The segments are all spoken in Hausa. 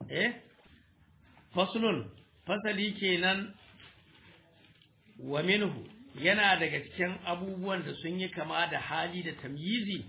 eh faslun fasali kenan wa minhu yana daga cikin abubuwan da sun yi kama da hali da tamyizi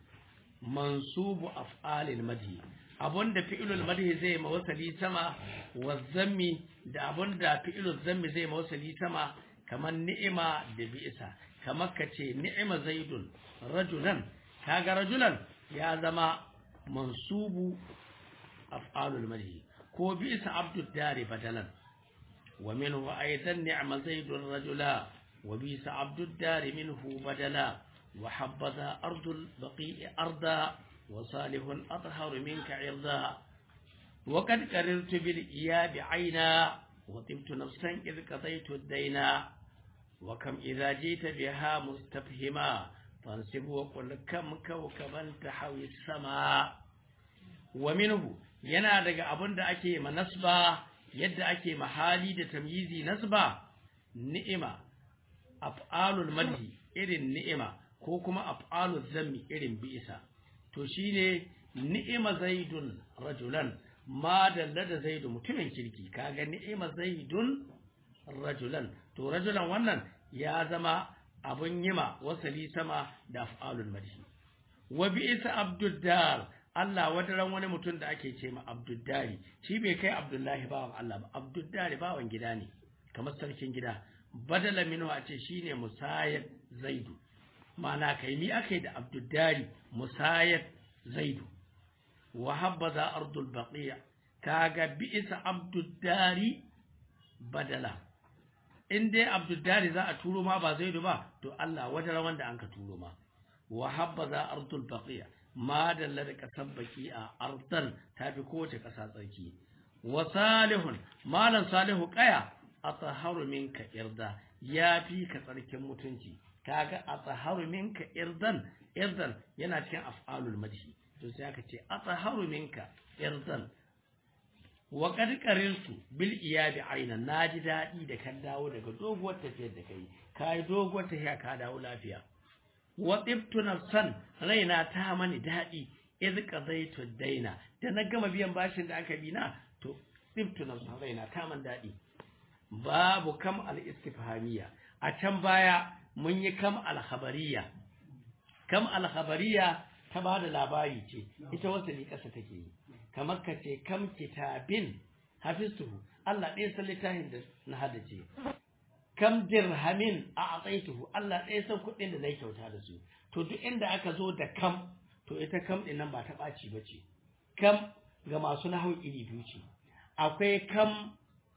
mansubu af'alil madhi abunda fi'ilul madhi zai ma wasali sama wa zammi da abunda fi'ilul zammi zai ma wasali sama kamar ni'ima da bi'isa kamar kace ni'ima zaidun rajulan kaga rajulan ya zama mansubu af'alul madhi ko bi'isa abdud dari badalan wa minhu aidan ni'ma zaidun rajula wa bi'isa abdud dari minhu badala wa habbaza ardul baqi'i arda وصالح أطهر منك عرضا وقد قررت بالإياب عينا وطبت نفسا إذ قضيت الدينا وكم إذا جيت بها مستفهما فانسب وقل كم كوكبا تحوي السماء ومنه yana daga abin da ake ma nasba yadda ake mahali da tamyizi nasba ni'ima af'alul madhi irin ni'ima ko kuma af'alul zammi irin bi'isa to shine ni'ima zaidun rajulan ma dalla da zaidu mutumin kirki kaga ni'ima zaidun rajulan to rajulan wannan ya zama abun yima wasali sama da af'alul madhi wa bi'sa abduddar Allah wadaran wani mutum da ake ce ma abduddari shi bai kai abdullahi bawan Allah ba abduddari bawan gida ne kamar sarkin gida badala minhu a ce shine musayad zaidu ma'ana kai mi akai da abduddari musayad zaidu wa habbaza ardul baqiya kaga bi'sa abduddari badala in dai abduddari za a turo ma ba zaidu ba to Allah wadara wanda an ka turo ma wa habbaza ardul baqiya ma dalla da kasar baqiya ardan tafi kowace kasa tsarki wa salihun malan salihu qaya ataharu minka irda yafi ka tsarkin mutunci kaga ataharu minka irdan irdan yana cikin af'alul madhi to sai aka ce ataharu minka irdan wa qad qariltu bil iyabi aina naji dadi da kan dawo daga doguwar tafiyar da kai kai doguwar tafiya ka dawo lafiya wa tibtu nafsan raina ta mani dadi iz qadaitu daina da na gama biyan bashin da aka bi na to tibtu nafsan raina ta man dadi babu kam al istifhamiyya a can baya mun yi kam al khabariya kam al khabariya ta ba da labari ce ita wasali ƙasa take yi kamar ka ce kam kitabin hafistuhu Allah ɗaya san littafin da na haddace kam dirhamin a atsaituhu Allah ɗaya san kuɗin da na yi kyauta da su to duk inda aka zo da kam to ita kam ɗin nan ba ta ɓaci ba ce kam ga masu nahau iri biyu ce akwai kam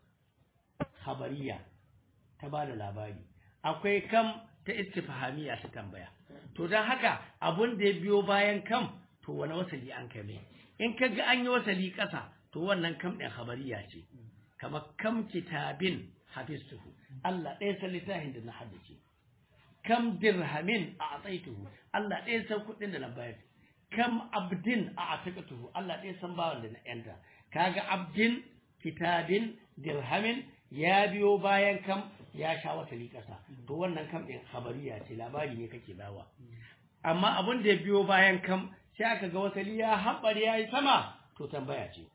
habariya ta ba da labari akwai kam ta istifhamiya ta tambaya to don haka abun da ya biyo bayan kam to wani wasali an kai mai in ka ga an yi wasali ƙasa to wannan kam ɗin habariya ce kamar kam kitabin hafistuhu Allah ɗaya san littafin da na haddace kam dirhamin a atsaituhu Allah ɗaya san kuɗin da na bayar kam abdin a ataqatuhu Allah ɗaya san bawan da na yanta kaga abdin kitabin dirhamin ya biyo bayan kam ya sha wasali ƙasa to wannan kam ɗin habariya ce labari ne kake bawa amma abin da ya biyo bayan kam sai aka ga wasali ya haɓar ya yi sama to tambaya ce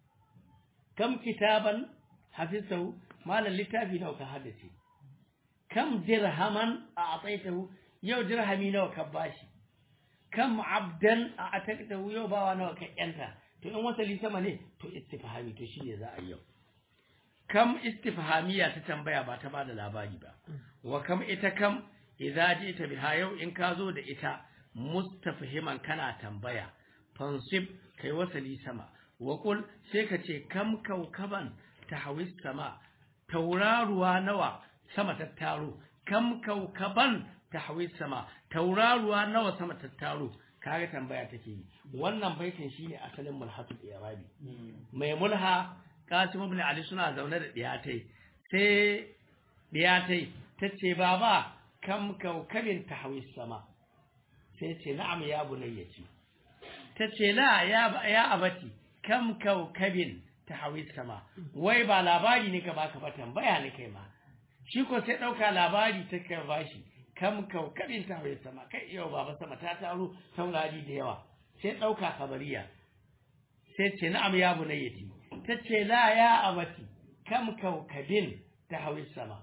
kam kitaban hafizahu malam littafi nawa ka haddace kam dirhaman a atsaitahu yau dirhami nawa ka bashi kam abdan a ataqtahu yau bawa nawa ka yanta to in wasali sama ne to istifhami to shine za a yau kam istifhamiya ta tambaya ba ta bada labari ba wa kam ita kam idza jita biha yau in ka zo da ita mustafhiman kana tambaya fansib kai wasali sama wa qul sai ka ce kam kaukaban tahawis sama tauraruwa nawa sama ta taro kam kaukaban tahawis sama tauraruwa nawa sama ta taro kaga tambaya take yi wannan baitin shine asalin mulhatul irabi mai mulha Qasim ibn Ali suna zaune da diyatai sai diyatai tace baba kam kaukabin tahawis sama sai ce na'am ya bunayyaci tace la ya ya abati kam kaukabin tahawis sama wai ba labari ne ka baka ba tambaya ne kai ma shi ko sai dauka labari ta kai bashi kam kaukabin tahawis sama kai yau baba sama ta taro taurari da yawa sai dauka kabariya sai ce na'am ya bunayyaci tace la ya abati kam kaukabin ta hawi sama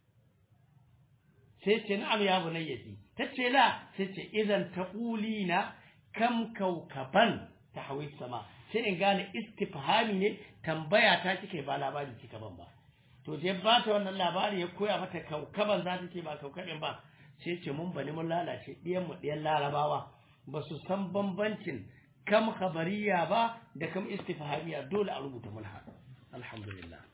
sai ce na'am ya bunayyati tace la sai ce idan taqulina kam kaukaban ta hawi sama sai in gane istifhami ne tambaya ta kike ba labari kika ban ba to je ba ta wannan labari ya koya mata kaukaban za ta ce ba kaukabin ba sai ce mun bani mun lalace ɗiyan mu ɗiyan larabawa ba su san bambancin kam khabariya ba da kam istifhamiya dole a rubuta mulha alhamdulillah